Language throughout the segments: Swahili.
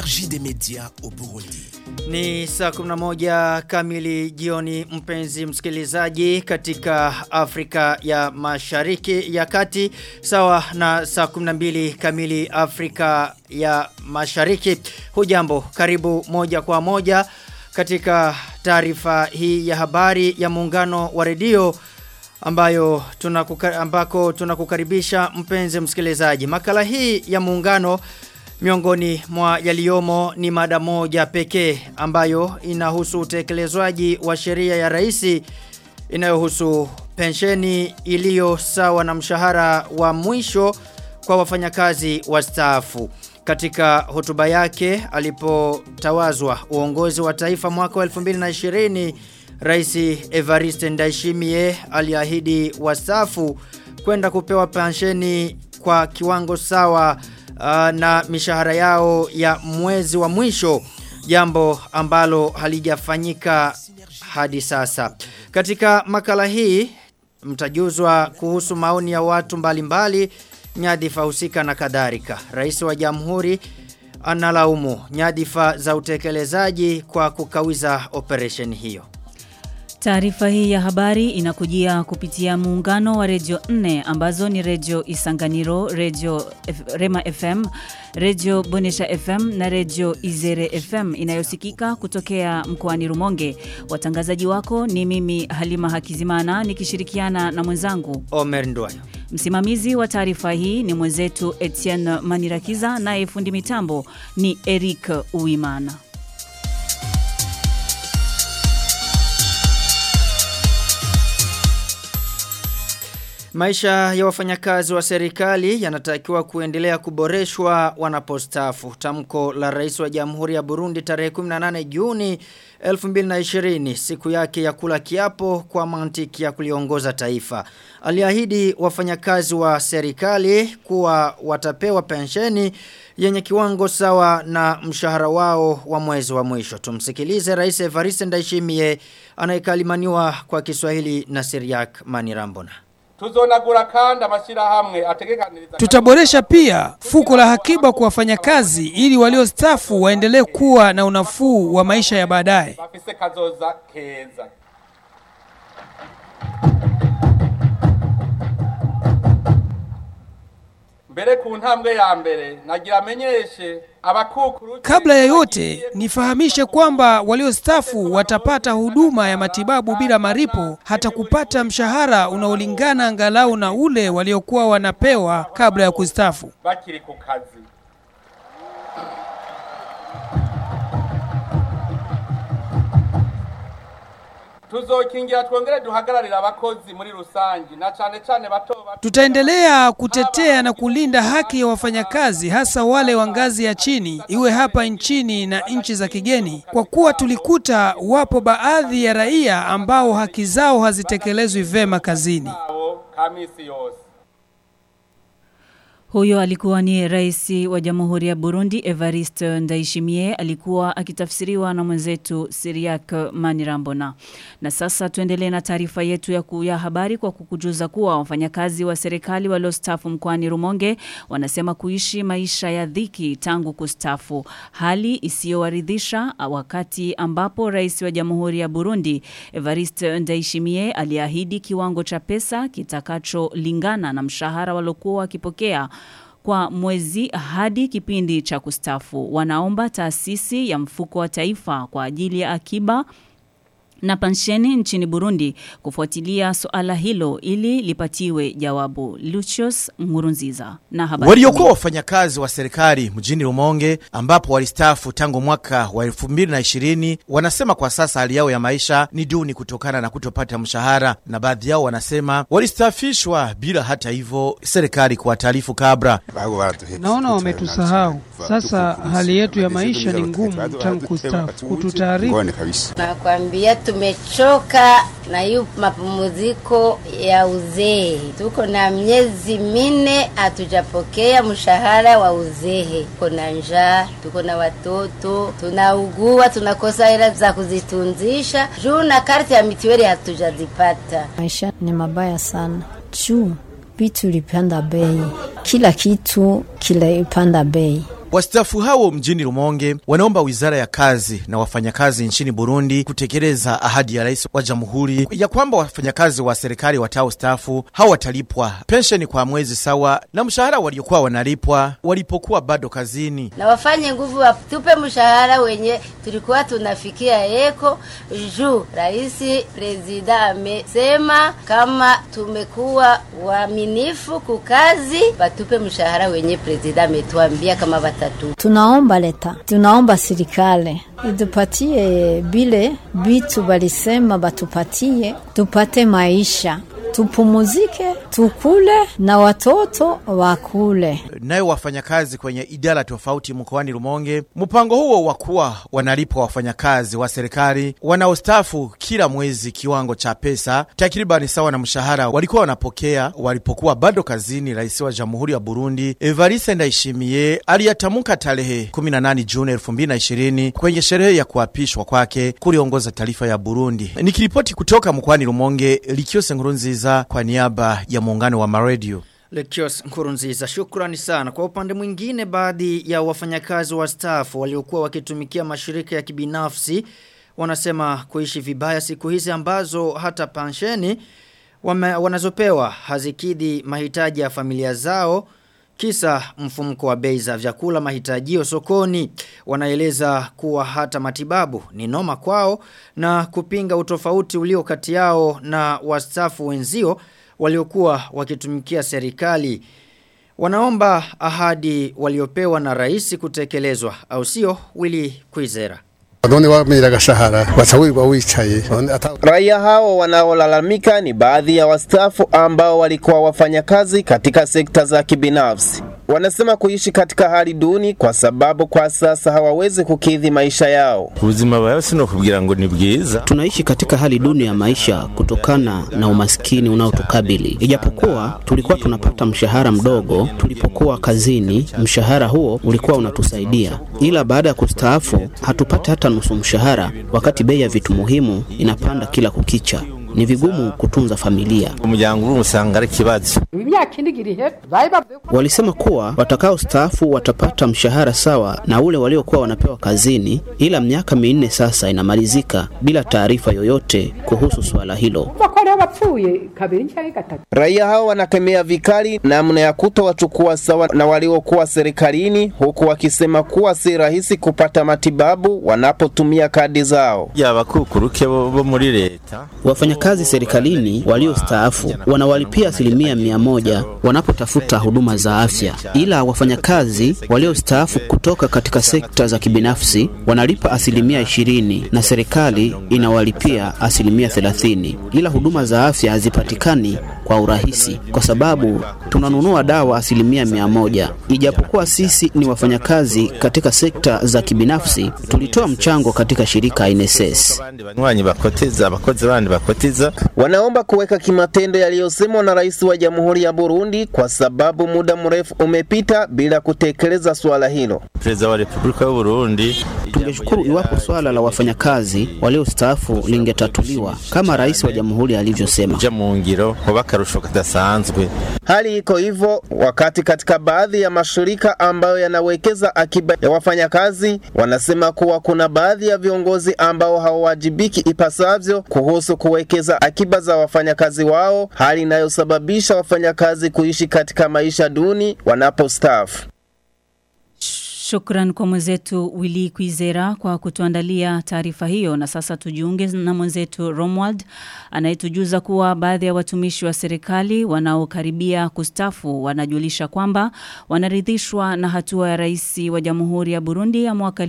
l'énergie des médias au Burundi. Ni saa 11 kamili jioni mpenzi msikilizaji katika Afrika ya Mashariki ya Kati sawa na saa 12 kamili Afrika ya Mashariki. Hujambo karibu moja kwa moja katika taarifa hii ya habari ya muungano wa redio ambayo tunakuka, ambako tunakukaribisha mpenzi msikilizaji. Makala hii ya muungano miongoni mwa yaliyomo ni mada moja pekee ambayo inahusu utekelezwaji wa sheria ya rais inayohusu pensheni iliyo sawa na mshahara wa mwisho kwa wafanyakazi wastaafu. Katika hotuba yake alipotawazwa uongozi wa taifa mwaka wa 2020 Rais Evariste Ndayishimiye aliahidi wastaafu kwenda kupewa pensheni kwa kiwango sawa uh, na mishahara yao ya mwezi wa mwisho jambo ambalo halijafanyika hadi sasa. Katika makala hii mtajuzwa kuhusu maoni ya watu mbalimbali nyadhifa husika na kadhalika. Rais wa Jamhuri analaumu nyadhifa za utekelezaji kwa kukawiza operation hiyo. Taarifa hii ya habari inakujia kupitia muungano wa redio 4 ambazo ni redio Isanganiro, redio F Rema FM, redio Bonesha FM na redio Izere FM inayosikika kutokea mkoani Rumonge. Watangazaji wako ni mimi Halima Hakizimana nikishirikiana na mwenzangu Omer Ndwayo. Msimamizi wa taarifa hii ni mwenzetu Etienne Manirakiza naye fundi mitambo ni Eric Uimana. Maisha ya wafanyakazi wa serikali yanatakiwa kuendelea kuboreshwa wanapostaafu. Tamko la Rais wa Jamhuri ya Burundi tarehe 18 Juni 2020 siku yake ya kula kiapo kwa mantiki ya kuliongoza taifa. Aliahidi wafanyakazi wa serikali kuwa watapewa pensheni yenye kiwango sawa na mshahara wao wa mwezi wa mwisho. Tumsikilize Rais Evariste Ndayishimiye anayekalimaniwa kwa Kiswahili na Siriak Manirambona tuzonagura kandi amashyirahamwe ategekaniriza Tutaboresha pia fuko la hakiba kwa wafanyakazi ili waliostafu waendelee kuwa na unafuu wa maisha ya baadaye. bafise kazoza keza mbere ku ntambwe ya mbere nagira amenyeshe abakukuru Kabla ya yote, nifahamishe kwamba waliostafu watapata huduma ya matibabu bila maripo hata kupata mshahara unaolingana angalau na ule waliokuwa wanapewa kabla ya kustafu. bakiri ku kazi tuzokingira twongere duhagararira abakozi muri rusangi na cane cane bato bato Tutaendelea kutetea na kulinda haki ya wafanyakazi hasa wale wa ngazi ya chini, iwe hapa nchini na nchi za kigeni, kwa kuwa tulikuta wapo baadhi ya raia ambao haki zao hazitekelezwi vema kazini. abo kamisi yose Huyo alikuwa ni rais wa Jamhuri ya Burundi Evariste Ndayishimiye alikuwa akitafsiriwa na mwenzetu Siriak Manirambona. Na sasa tuendelee na taarifa yetu ya, ku, ya habari kwa kukujuza kuwa wafanyakazi wa serikali waliostafu mkoani Rumonge wanasema kuishi maisha ya dhiki tangu kustafu, hali isiyowaridhisha wakati ambapo rais wa Jamhuri ya Burundi Evariste Ndayishimiye aliahidi kiwango cha pesa kitakacholingana na mshahara waliokuwa wakipokea kwa mwezi hadi kipindi cha kustafu. Wanaomba taasisi ya mfuko wa taifa kwa ajili ya akiba na pensheni nchini Burundi kufuatilia suala hilo ili lipatiwe jawabu. Lucius Ngurunziza na habari. Waliokuwa wafanyakazi wa serikali mjini Rumonge ambapo walistaafu tangu mwaka wa 2020 wanasema kwa sasa hali yao ya maisha ni duni kutokana na kutopata mshahara, na baadhi yao wanasema walistaafishwa bila hata hivyo serikali kuwataarifu kabla. Naona wametusahau. Sasa hali yetu ya maisha ni ngumu tangu kustafu. Kututaarifu Nakwambia tumechoka na hiyo mapumziko ya uzee. Tuko na miezi minne hatujapokea mshahara wa uzee. Tuko na njaa, tuko na watoto, tunaugua, tunakosa hela za kuzitunzisha juu na karti ya mitiweli hatujazipata. Maisha ni mabaya sana juu vitu ilipanda bei, kila kitu kilipanda bei. Wastaafu hao mjini Rumonge wanaomba wizara ya kazi na wafanyakazi nchini Burundi kutekeleza ahadi ya rais wa jamhuri ya kwamba wafanyakazi wa serikali watao staafu hao watalipwa pensheni kwa mwezi sawa na mshahara waliokuwa wanalipwa walipokuwa bado kazini. na wafanye nguvu watupe mshahara wenye tulikuwa tunafikia eko juu rais prezida amesema kama tumekuwa waaminifu kukazi watupe mshahara wenye prezida ametuambia kama watatu Tunaomba leta, tunaomba serikali itupatie bile bitu balisema batupatie, tupate maisha, tupumuzike, tukule na watoto wakule. Nayo wafanyakazi kwenye idara tofauti mkoani Rumonge, mpango huo wa kuwa wanalipwa wafanyakazi wa serikali wanaostaafu kila mwezi kiwango cha pesa takribani sawa na mshahara walikuwa wanapokea walipokuwa bado kazini. Rais wa Jamhuri ya Burundi Evariste Ndayishimiye aliyatamka tarehe 18 Juni 2020 kwenye sherehe ya kuapishwa kwake kuliongoza taifa ya Burundi. Nikiripoti kutoka mkoani Rumonge, Likiose Nkurunziza kwa niaba ya muungano wa maredio. Lekios Nkurunziza, shukrani sana. Kwa upande mwingine, baadhi ya wafanyakazi wa staff waliokuwa wakitumikia mashirika ya kibinafsi wanasema kuishi vibaya siku hizi ambazo hata pensheni wame- wanazopewa hazikidhi mahitaji ya familia zao kisa mfumko wa bei za vyakula mahitajio sokoni wanaeleza kuwa hata matibabu ni noma kwao na kupinga utofauti ulio kati yao na wastaafu wenzio waliokuwa wakitumikia serikali wanaomba ahadi waliopewa na rais kutekelezwa au sio Willy Kwizera none wamira agashahara baca wirirwa wicaye none ata Raia hao wanaolalamika ni baadhi ya wastaafu ambao walikuwa wafanyakazi katika sekta za kibinafsi. Wanasema kuishi katika hali duni kwa sababu kwa sasa hawawezi kukidhi maisha yao. ubuzima bwawe sinokubwira ngo ni bwiza Tunaishi katika hali duni ya maisha kutokana na umaskini unaotukabili. Ijapokuwa tulikuwa tunapata mshahara mdogo tulipokuwa kazini, mshahara huo ulikuwa unatusaidia, ila baada ya kustaafu hatupati hata nusu mshahara, wakati bei ya vitu muhimu inapanda kila kukicha. Ni vigumu kutunza familia. umuryango uri usanga ari ikibazo Walisema kuwa watakao staafu watapata mshahara sawa na ule waliokuwa wanapewa kazini, ila miaka minne sasa inamalizika bila taarifa yoyote kuhusu suala hilo. Raia hao wanakemea vikali namna ya kutowachukua sawa na waliokuwa serikalini, huku wakisema kuwa si rahisi kupata matibabu wanapotumia kadi zao. yabakukuruke bo bo muri leta Wafanyakazi serikalini waliostaafu wanawalipia asilimia mia moja wanapotafuta huduma za afya, ila wafanyakazi waliostaafu kutoka katika sekta za kibinafsi wanalipa asilimia ishirini na serikali inawalipia asilimia thelathini, ila huduma za afya hazipatikani kwa urahisi kwa sababu tunanunua dawa asilimia mia moja. Ijapokuwa sisi ni wafanyakazi katika sekta za kibinafsi, tulitoa mchango katika shirika NSS. abandi banywanyi bakoteza abakozi bandi bakoteza Wanaomba kuweka kimatendo yaliyosemwa na rais wa Jamhuri ya Burundi kwa sababu muda mrefu umepita bila kutekeleza suala hilo. perezida wa repubulika y'u Burundi Tungeshukuru iwapo swala la wafanyakazi waliostaafu lingetatuliwa kama rais wa jamhuri alivyosema. kuja mu ngiro hoba akarusho kadasanzwe Hali iko hivyo wakati katika baadhi ya mashirika ambayo yanawekeza akiba ya wafanyakazi wanasema kuwa kuna baadhi ya viongozi ambao hawawajibiki ipasavyo kuhusu kuwekeza akiba za wafanyakazi wao, hali inayosababisha wafanyakazi kuishi katika maisha duni wanapostaafu. Shukran kwa mwenzetu Willy Kwizera kwa kutuandalia taarifa hiyo na sasa tujiunge na mwenzetu Romwald anayetujuza kuwa baadhi ya watumishi wa serikali wanaokaribia kustafu wanajulisha kwamba wanaridhishwa na hatua ya rais wa Jamhuri ya Burundi ya mwaka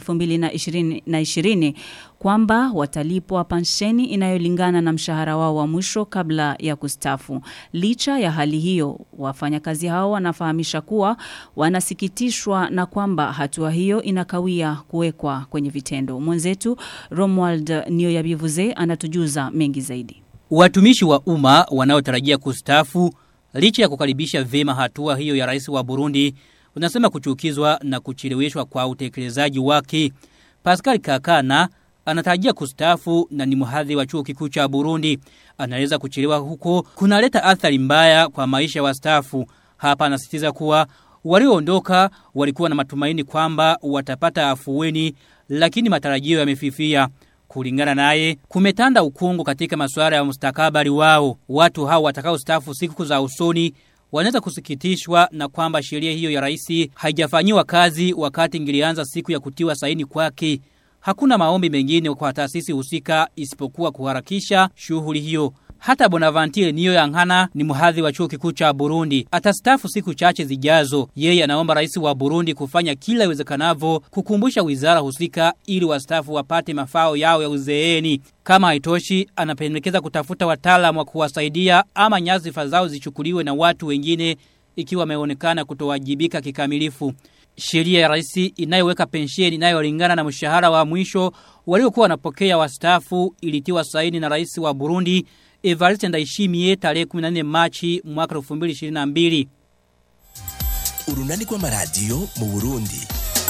2020 kwamba watalipwa pensheni inayolingana na mshahara wao wa mwisho kabla ya kustafu. Licha ya hali hiyo, wafanyakazi hao wanafahamisha kuwa wanasikitishwa na kwamba hatua hiyo inakawia kuwekwa kwenye vitendo. Mwenzetu Romuald Nioyabivuze anatujuza mengi zaidi. Watumishi wa umma wanaotarajia kustafu licha ya kukaribisha vema hatua hiyo ya rais wa Burundi unasema kuchukizwa na kucheleweshwa kwa utekelezaji wake. Pascal Kakana anatarajia kustafu na ni mhadhi wa chuo kikuu cha Burundi. Anaeleza kuchelewa huko kunaleta athari mbaya kwa maisha ya wastaafu. Hapa anasisitiza kuwa Walioondoka walikuwa na matumaini kwamba watapata afueni lakini matarajio yamefifia. Kulingana naye, kumetanda ukungu katika masuala ya mustakabali wao. Watu hao watakao stafu siku za usoni wanaweza kusikitishwa na kwamba sheria hiyo ya rais haijafanyiwa kazi wakati ingilianza siku ya kutiwa saini kwake. Hakuna maombi mengine kwa taasisi husika isipokuwa kuharakisha shughuli hiyo. Hata Bonaventure niyo yangana ni mhadhi wa chuo kikuu cha Burundi. Atastafu siku chache zijazo. Yeye anaomba rais wa Burundi kufanya kila iwezekanavyo kukumbusha wizara husika ili wastafu wapate mafao yao ya uzeeni. Kama haitoshi anapendekeza kutafuta wataalamu wa kuwasaidia ama nyadhifa zao zichukuliwe na watu wengine ikiwa wameonekana kutowajibika kikamilifu. Sheria ya rais inayoweka pensheni inayolingana na mshahara wa mwisho waliokuwa wanapokea wastaafu ilitiwa saini na rais wa Burundi Evariste Ndayishimiye tarehe 14 Machi mwaka 2022. Urunani kwa maradio mu Burundi.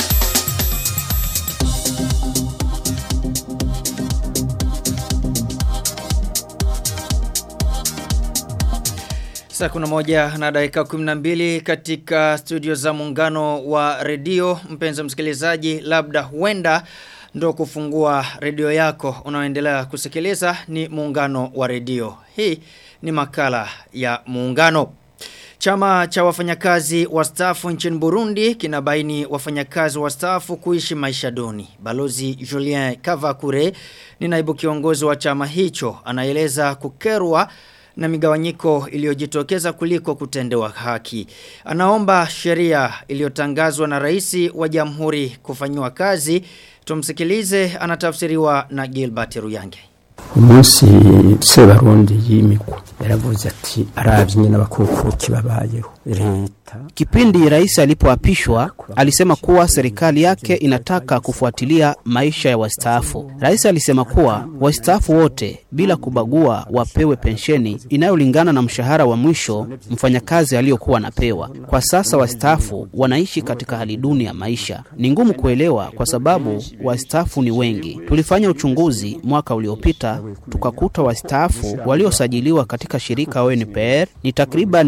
Saa kuna moja na dakika 12 katika studio za muungano wa redio. Mpenzi msikilizaji, labda huenda ndo kufungua redio yako unaoendelea kusikiliza ni muungano wa redio. Hii ni makala ya muungano. Chama cha wafanyakazi wastaafu nchini Burundi kinabaini wafanyakazi wastaafu kuishi maisha duni. Balozi Julien Kavakure ni naibu kiongozi wa chama hicho anaeleza kukerwa na migawanyiko iliyojitokeza kuliko kutendewa haki. Anaomba sheria iliyotangazwa na rais wa jamhuri kufanywa kazi. Tumsikilize anatafsiriwa na Gilbert Ruyange. umunsi sebarundi yimikwa yaravuze ati aravye nyine abakukuki babayeho leta Kipindi rais alipoapishwa alisema kuwa serikali yake inataka kufuatilia maisha ya wastaafu. Rais alisema kuwa wastaafu wote bila kubagua wapewe pensheni inayolingana na mshahara wa mwisho mfanyakazi aliyokuwa anapewa. Kwa sasa wastaafu wanaishi katika hali duni ya maisha. Ni ngumu kuelewa kwa sababu wastaafu ni wengi. Tulifanya uchunguzi mwaka uliopita tukakuta wastaafu waliosajiliwa katika shirika ONPR ni takriban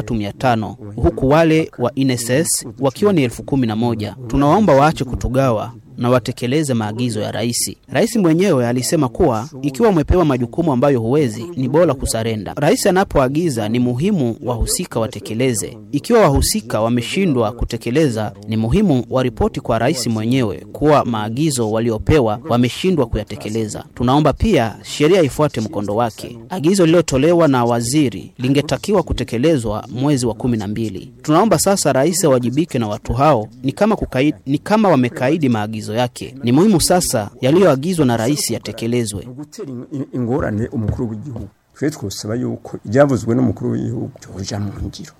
3500 huku wale wa INSS wakiwa ni elfu kumi na moja. Tunawaomba waache kutugawa na watekeleze maagizo ya rais. Rais mwenyewe alisema kuwa ikiwa umepewa majukumu ambayo huwezi, ni bora kusarenda. Rais anapoagiza ni muhimu wahusika watekeleze. Ikiwa wahusika wameshindwa kutekeleza, ni muhimu waripoti kwa rais mwenyewe kuwa maagizo waliopewa wameshindwa kuyatekeleza. Tunaomba pia sheria ifuate mkondo wake. Agizo lililotolewa na waziri lingetakiwa kutekelezwa mwezi wa kumi na mbili. Tunaomba sasa rais awajibike na watu hao, ni kama kukaidi, ni kama wamekaidi maagizo maagizo yake. Ni muhimu sasa yaliyoagizwa na rais yatekelezwe. gutera ingorane umukuru w'igihugu twe twosaba yuko ibyavuzwe n'umukuru w'igihugu byoja mu ngiro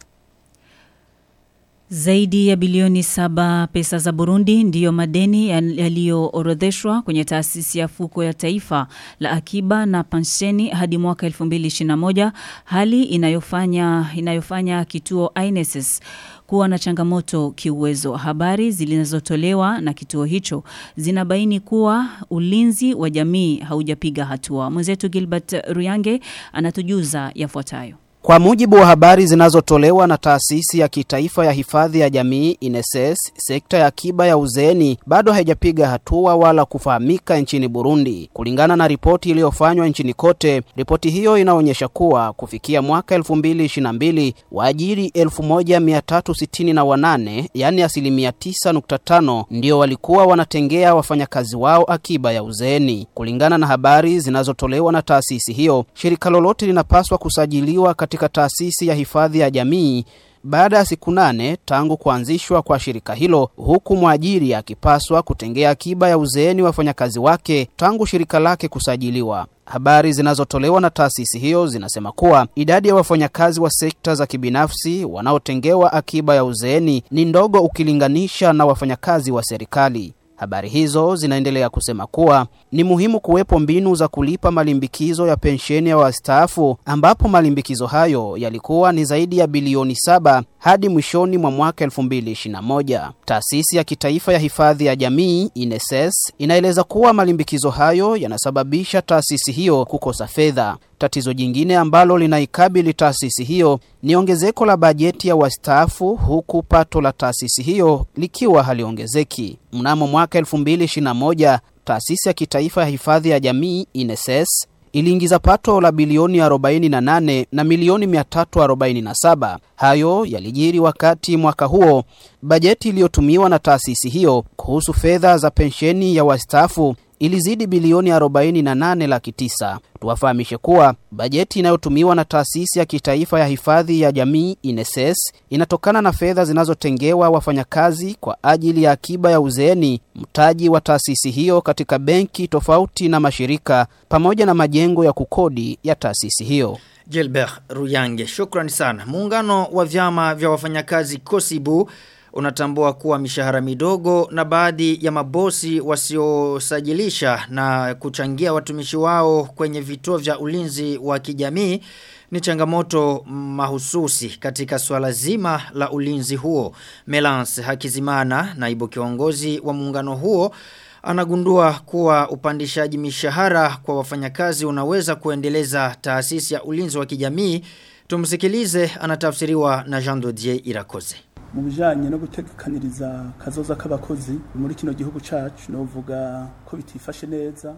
Zaidi ya bilioni saba pesa za Burundi ndiyo madeni yaliyoorodheshwa kwenye taasisi ya fuko ya taifa la akiba na pensheni hadi mwaka 2021 hali inayofanya inayofanya kituo INSS kuwa na changamoto kiuwezo. Habari zilizotolewa na kituo hicho zinabaini kuwa ulinzi wa jamii haujapiga hatua. Mwenzetu Gilbert Ruyange anatujuza yafuatayo. Kwa mujibu wa habari zinazotolewa na taasisi ya kitaifa ya hifadhi ya jamii INSS, sekta ya akiba ya uzeeni bado haijapiga hatua wala kufahamika nchini Burundi. Kulingana na ripoti iliyofanywa nchini kote, ripoti hiyo inaonyesha kuwa kufikia mwaka 2022 waajiri 1368 yani asilimia 9.5 ndio walikuwa wanatengea wafanyakazi wao akiba ya uzeeni. Kulingana na habari zinazotolewa na taasisi hiyo, shirika lolote linapaswa kusajiliwa katika taasisi ya hifadhi ya jamii baada ya siku nane tangu kuanzishwa kwa shirika hilo, huku mwajiri akipaswa kutengea akiba ya uzeeni wafanyakazi wake tangu shirika lake kusajiliwa. Habari zinazotolewa na taasisi hiyo zinasema kuwa idadi ya wafanyakazi wa sekta za kibinafsi wanaotengewa akiba ya uzeeni ni ndogo ukilinganisha na wafanyakazi wa serikali. Habari hizo zinaendelea kusema kuwa ni muhimu kuwepo mbinu za kulipa malimbikizo ya pensheni ya wastaafu ambapo malimbikizo hayo yalikuwa ni zaidi ya bilioni saba hadi mwishoni mwa mwaka 2021. Taasisi ya kitaifa ya hifadhi ya jamii INSS inaeleza kuwa malimbikizo hayo yanasababisha taasisi hiyo kukosa fedha. Tatizo jingine ambalo linaikabili taasisi hiyo ni ongezeko la bajeti ya wastaafu huku pato la taasisi hiyo likiwa haliongezeki. Mnamo mwaka 2021 taasisi ya kitaifa ya hifadhi ya jamii INSS iliingiza pato la bilioni 48 na milioni 347. Hayo yalijiri wakati mwaka huo bajeti iliyotumiwa na taasisi hiyo kuhusu fedha za pensheni ya wastaafu ilizidi bilioni 48 laki tisa. Tuwafahamishe kuwa bajeti inayotumiwa na taasisi ya kitaifa ya hifadhi ya jamii INSS inatokana na fedha zinazotengewa wafanyakazi kwa ajili ya akiba ya uzeeni, mtaji wa taasisi hiyo katika benki tofauti na mashirika, pamoja na majengo ya kukodi ya taasisi hiyo. Gilbert Ruyange, shukrani sana. Muungano wa vyama vya wafanyakazi Kosibu unatambua kuwa mishahara midogo na baadhi ya mabosi wasiosajilisha na kuchangia watumishi wao kwenye vituo vya ulinzi wa kijamii ni changamoto mahususi katika swala zima la ulinzi huo. Melance Hakizimana, naibu kiongozi wa muungano huo, anagundua kuwa upandishaji mishahara kwa wafanyakazi unaweza kuendeleza taasisi ya ulinzi wa kijamii. Tumsikilize anatafsiriwa na Jean Dodier Irakoze. mu bijanye no gutegekaniriza kazoza k'abakozi muri kino gihugu cacu novuga ko bitifashe neza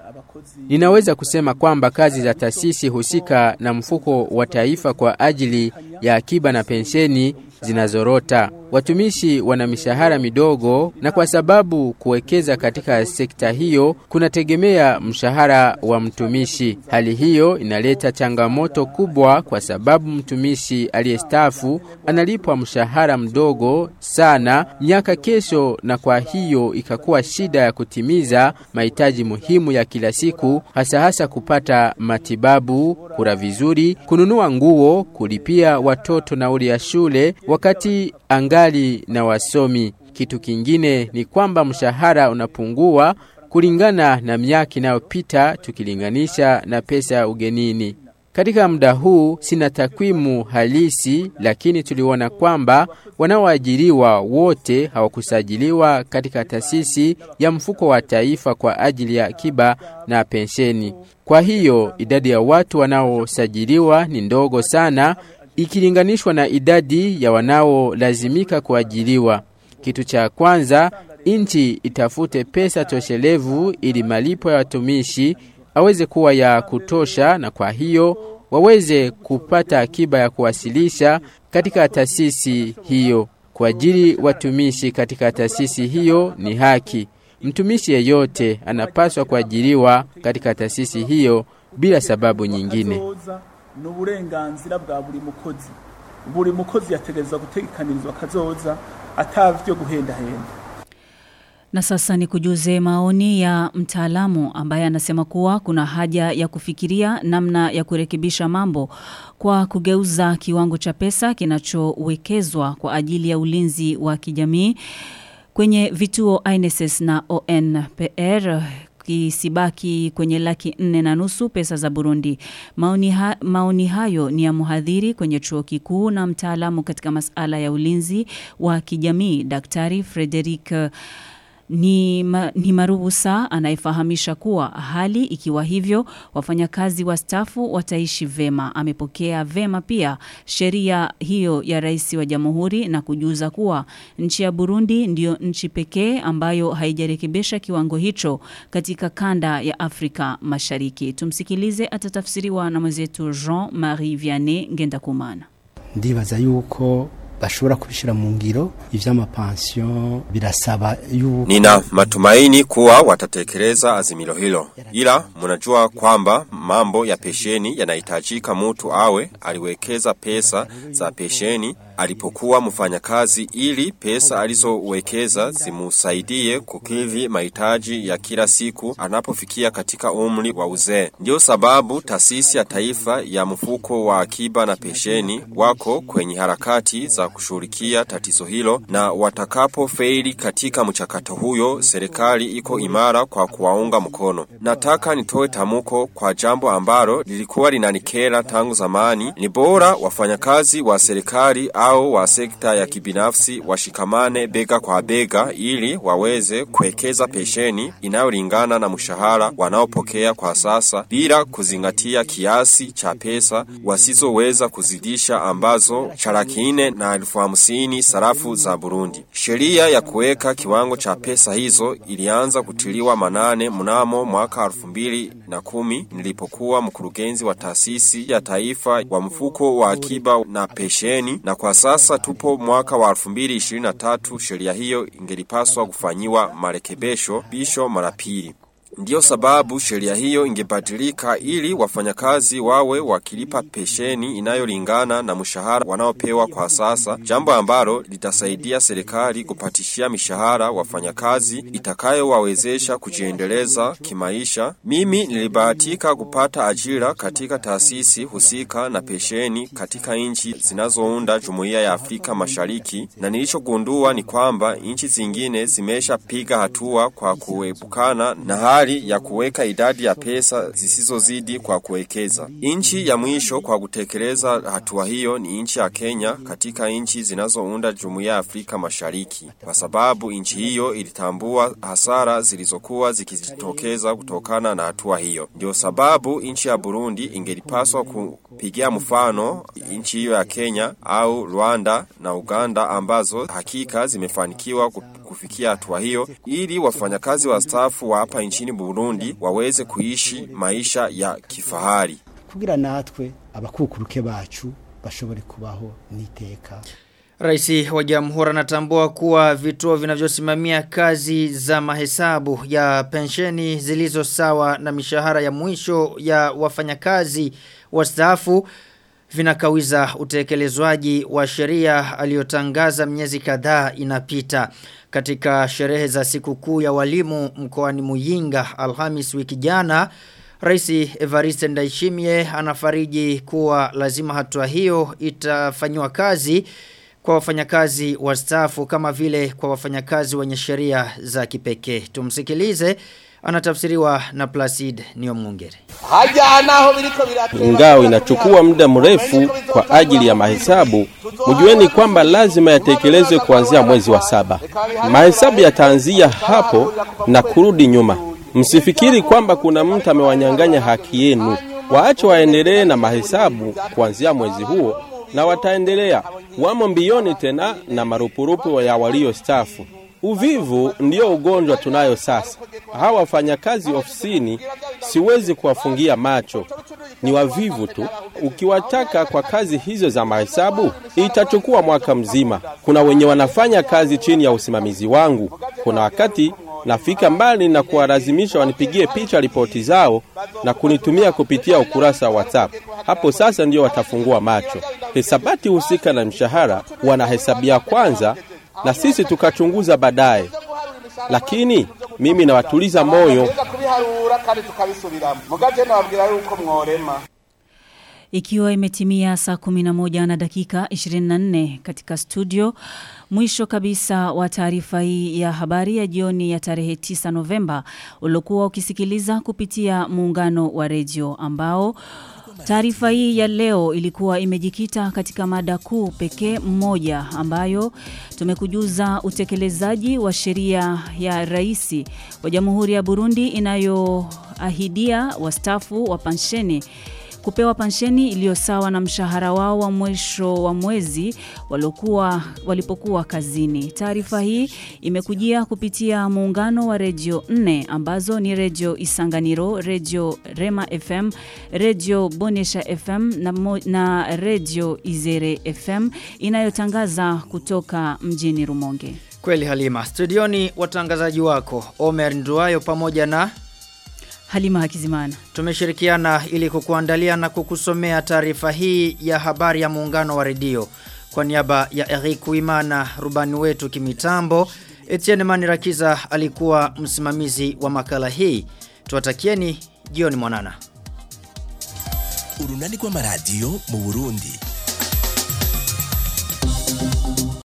Ninaweza kusema kwamba kazi za taasisi husika na mfuko wa taifa kwa ajili ya akiba na pensheni zinazorota. Watumishi wana mishahara midogo na kwa sababu kuwekeza katika sekta hiyo kunategemea mshahara wa mtumishi. Hali hiyo inaleta changamoto kubwa kwa sababu mtumishi aliyestaafu analipwa mshahara mdogo sana miaka kesho na kwa hiyo ikakuwa shida ya kutimiza mahitaji muhimu ya kila siku hasa hasa kupata matibabu, kula vizuri, kununua nguo, kulipia watoto nauli ya shule wakati angali na wasomi. Kitu kingine ni kwamba mshahara unapungua kulingana na miaka inayopita tukilinganisha na pesa ya ugenini. Katika muda huu sina takwimu halisi, lakini tuliona kwamba wanaoajiriwa wote hawakusajiliwa katika taasisi ya mfuko wa taifa kwa ajili ya akiba na pensheni. Kwa hiyo idadi ya watu wanaosajiliwa ni ndogo sana ikilinganishwa na idadi ya wanaolazimika kuajiriwa. Kitu cha kwanza, nchi itafute pesa toshelevu ili malipo ya watumishi aweze kuwa ya kutosha na kwa hiyo waweze kupata akiba ya kuwasilisha katika taasisi hiyo. Kuajiri watumishi katika taasisi hiyo ni haki. Mtumishi yeyote anapaswa kuajiriwa katika taasisi hiyo bila sababu nyingine. ni uburenganzira bwa buri mukozi buri mukozi yategerezwa gutegekanirizwa kazoza atavyo guhendahenda Na sasa ni kujuze maoni ya mtaalamu ambaye anasema kuwa kuna haja ya kufikiria namna ya kurekebisha mambo kwa kugeuza kiwango cha pesa kinachowekezwa kwa ajili ya ulinzi wa kijamii kwenye vituo INSS na ONPR kisibaki kwenye laki nne na nusu pesa za Burundi. Maoni, ha, maoni hayo ni ya mhadhiri kwenye chuo kikuu na mtaalamu katika masala ya ulinzi wa kijamii Daktari Frederick ni, ma, ni maruhusa anayefahamisha kuwa hali ikiwa hivyo wafanyakazi wa stafu wataishi vema. Amepokea vema pia sheria hiyo ya rais wa jamhuri na kujuza kuwa nchi ya Burundi ndiyo nchi pekee ambayo haijarekebisha kiwango hicho katika kanda ya Afrika Mashariki. Tumsikilize, atatafsiriwa na mwenzetu Jean-Marie Vianney Ngendakumana. ndibaza yuko bashobora kubishira mu ngiro ivy'amapansiyo birasaba yuko Nina matumaini kuwa watatekeleza azimilo hilo. Ila mnajua kwamba mambo ya pesheni yanahitajika mtu awe aliwekeza pesa za pesheni alipokuwa mfanyakazi ili pesa alizowekeza zimusaidie kukidhi mahitaji ya kila siku anapofikia katika umri wa uzee. Ndio sababu taasisi ya taifa ya mfuko wa akiba na pesheni wako kwenye harakati za kushughulikia tatizo hilo na watakapo feili katika mchakato huyo serikali iko imara kwa kuwaunga mkono. Nataka nitoe tamuko kwa jambo ambalo lilikuwa linanikera tangu zamani. Ni bora wafanyakazi wa serikali au wa sekta ya kibinafsi washikamane bega kwa bega ili waweze kuwekeza pesheni inayolingana na mshahara wanaopokea kwa sasa bila kuzingatia kiasi cha pesa wasizoweza kuzidisha ambazo cha laki nne na elfu hamsini sarafu za Burundi. Sheria ya kuweka kiwango cha pesa hizo ilianza kutiliwa manane mnamo mwaka elfu mbili na kumi nilipokuwa mkurugenzi wa taasisi ya taifa wa mfuko wa akiba na pesheni na kwa sasa tupo mwaka wa 2023 sheria hiyo ingelipaswa kufanyiwa marekebisho bisho mara pili. Ndiyo sababu sheria hiyo ingebadilika ili wafanyakazi wawe wakilipa pesheni inayolingana na mshahara wanaopewa kwa sasa, jambo ambalo litasaidia serikali kupatishia mishahara wafanyakazi itakayowawezesha kujiendeleza kimaisha. Mimi nilibahatika kupata ajira katika taasisi husika na pesheni katika nchi zinazounda Jumuiya ya Afrika Mashariki, na nilichogundua ni kwamba nchi zingine zimeshapiga hatua kwa kuepukana na hali hali ya kuweka idadi ya pesa zisizozidi kwa kuwekeza. Nchi ya mwisho kwa kutekeleza hatua hiyo ni nchi ya Kenya katika nchi zinazounda Jumuiya ya Afrika Mashariki, kwa sababu nchi hiyo ilitambua hasara zilizokuwa zikijitokeza kutokana na hatua hiyo. Ndio sababu nchi ya Burundi ingelipaswa kupigia mfano nchi hiyo ya Kenya au Rwanda na Uganda ambazo hakika zimefanikiwa kufikia hatua hiyo ili wafanyakazi wa stafu wa hapa nchini Burundi waweze kuishi maisha ya kifahari. kugira natwe abakukuruke bacu bashobore kubaho niteka Raisi wa Jamhuri anatambua kuwa vituo vinavyosimamia kazi za mahesabu ya pensheni zilizo sawa na mishahara ya mwisho ya wafanyakazi wastaafu vinakawiza utekelezwaji wa sheria aliyotangaza miezi kadhaa inapita katika sherehe za sikukuu ya walimu mkoani Muyinga Alhamis wiki jana Rais Evariste Ndayishimiye anafariji kuwa lazima hatua hiyo itafanywa kazi kwa wafanyakazi wastaafu kama vile kwa wafanyakazi wenye sheria za kipekee. Tumsikilize anatafsiriwa na Placid Niomungere. Ingawa inachukua muda mrefu kwa ajili ya mahesabu, mjueni kwamba lazima yatekelezwe kuanzia mwezi wa saba. Mahesabu yataanzia hapo na kurudi nyuma. Msifikiri kwamba kuna mtu amewanyang'anya haki yenu. Waache waendelee na mahesabu kuanzia mwezi huo na wataendelea. Wamo mbioni tena na marupurupu ya walio stafu. Uvivu ndiyo ugonjwa tunayo sasa. Hawa wafanyakazi ofisini siwezi kuwafungia macho, ni wavivu tu. Ukiwataka kwa kazi hizo za mahesabu, itachukua mwaka mzima. Kuna wenye wanafanya kazi chini ya usimamizi wangu. Kuna wakati nafika mbali na kuwalazimisha wanipigie picha ripoti zao na kunitumia kupitia ukurasa wa WhatsApp. Hapo sasa ndio watafungua macho. Hesabati husika na mshahara wanahesabia kwanza na sisi tukachunguza baadaye. Lakini mimi nawatuliza moyo. Ikiwa imetimia saa 11 na dakika 24 katika studio, mwisho kabisa wa taarifa hii ya habari ya jioni ya tarehe 9 Novemba uliokuwa ukisikiliza kupitia muungano wa redio ambao Taarifa hii ya leo ilikuwa imejikita katika mada kuu pekee mmoja ambayo tumekujuza utekelezaji wa sheria ya rais wa Jamhuri ya Burundi inayoahidia wastafu wa pensheni kupewa pensheni iliyo sawa na mshahara wao wa mwisho wa mwezi waliokuwa walipokuwa kazini. Taarifa hii imekujia kupitia muungano wa redio 4 ambazo ni redio Isanganiro, redio Rema FM, redio Bonesha FM na, mo, na redio Izere FM inayotangaza kutoka mjini Rumonge. Kweli Halima, studioni watangazaji wako Omer Nduayo pamoja na Halima Hakizimana. Tumeshirikiana ili kukuandalia na kukusomea taarifa hii ya habari ya muungano wa redio. Kwa niaba ya Eric Wimana, rubani wetu kimitambo, Etienne Manirakiza alikuwa msimamizi wa makala hii. Tuwatakieni jioni mwanana. Urunani kwa maradio mu Burundi.